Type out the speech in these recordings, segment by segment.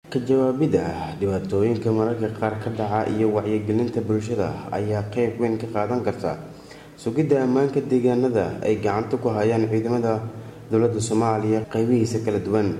ka jawaabidda dhibaatooyinka mararka qaar ka dhaca iyo wacyigelinta bulshada ayaa qeyb weyn ka qaadan karta sugidda ammaanka deegaanada ay gacanta ku hayaan ciidamada dowladda soomaaliya qeybihiisa kala duwan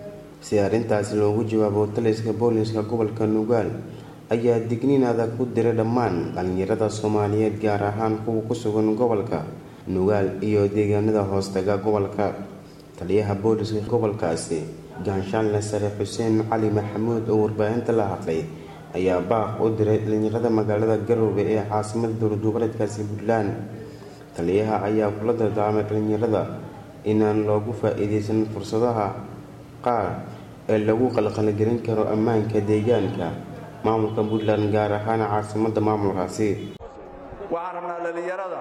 si arrintaasi loogu jawaabo taliska booliska gobolka nugaal ayaa digniin adag ku diray dhammaan dhalinyarada soomaaliyeed gaar ahaan kuwa ku sugan gobolka nugaal iyo deegaanada hoostaga gobolka taliyaha booliska gobolkaasi gaanshaanle sare xuseen cali maxamuud oo warbaahinta la hadlay ayaa baaq u diray dhalinyarada magaalada garowe ee caasimada dowlad goboleedkaasi puntland taliyaha ayaa kula dardaarmay dhalinyarada inaan loogu faa-iideysan fursadaha qaar ee lagu qalqalgelin karo ammaanka deegaanka maamulka puntland gaar ahaan caasimada maamulkaasi waxaan rabnaa dhallinyarada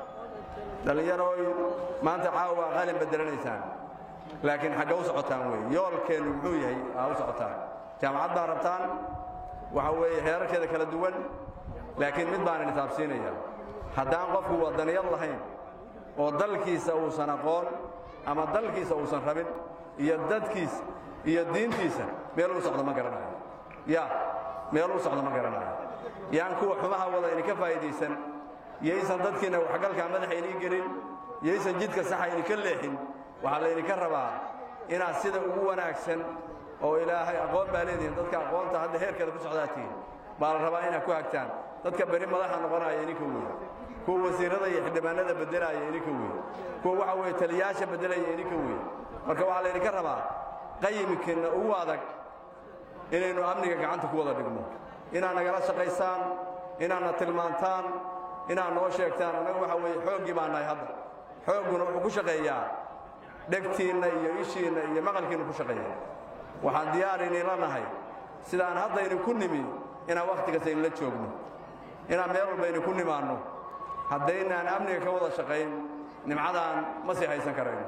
dhallinyarooy maanta caawa qalin bedelanaysaan laakiin xagga u socotaan wey yoolkeennu muxuu yahay aa u socotaan jaamacad baa rabtaan waxa weeye heerarkeeda kala duwan laakiin mid baan inisaabsiinaya haddaan qofku wadaniyad lahayn oo dalkiisa uusan aqoon ama dalkiisa uusan rabin iyo dadkiisa iyo diintiisa meel u socdo ma garanayo ya meel u socdo ma garanayo yaan kuwa xumaha wada idinka faa'iidaysan yaysan dadkiinna waxgalkaa madaxa inii gelin yaysan jidka saxa idinka leexin waxaa laydinka rabaa inaad sida ugu wanaagsan oo ilaahay aqoon baa leedihin dadka aqoonta hadda heerkeeda ku socdaatiin baa la rabaa inaad ku hagtaan dadka beri madaxa noqonaya idinka weeye kuwa wasiirrada iyo xildhibaanada beddelaya idinka weeye kuwa waxa weeye taliyaasha beddelaya idinka weeye marka waxaa laydinka rabaa qayimkiinna ugu adag inaynu amniga gacanta ku wada dhigno inaad nagala shaqaysaan inaadna tilmaantaan inaad noo sheegtaan annaga waxa weeye xooggii baa nahay hadda xoogguna wuxuu ku shaqeeyaa dhegtiinna iyo ishiinna iyo maqalkiinnu ku shaqeeya waxaan diyaar idinla nahay sidaan hadda idinku nimi inaan wakhti kasta idinla joogno inaan meel walba idinku nimaanno haddaynaan amniga ka wada shaqayn nimcadaan ma sii haysan karayno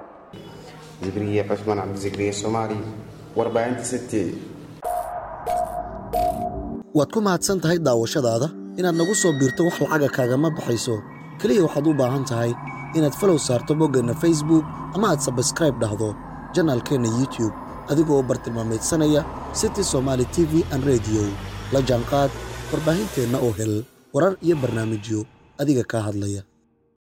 zikriye cusmaan cabdisikriye soomaali warbaahinta city waad ku mahadsan tahay daawashadaada inaad nagu soo biirto wax lacaga kaagama baxayso keliya waxaad u baahan tahay inaad falow saarto boggeenna facebook ama aad sabskraib dhahdo janaalkeenna youtube adigoo u bartilmaamaydsanaya city somaali t v an rediyo la jaanqaad warbaahinteenna oo hel warar iyo barnaamijyo adiga kaa hadlaya